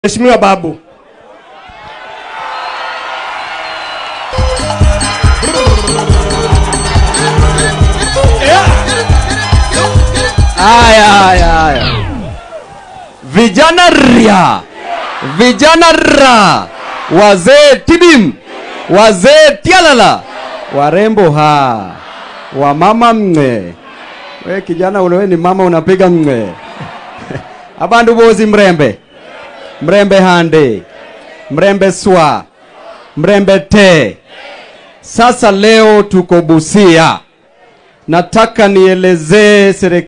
Mheshimiwa Babu. Haya, haya, haya. Vijana ria, vijana ra, wazee tidim, wazee tialala, warembo ha, wamama mng'e. We kijana ule, we ni mama unapiga mng'e. Abandu bozi mrembe, mrembe hande, mrembe swa, mrembe te. Sasa leo tuko Busia, nataka nielezee serikali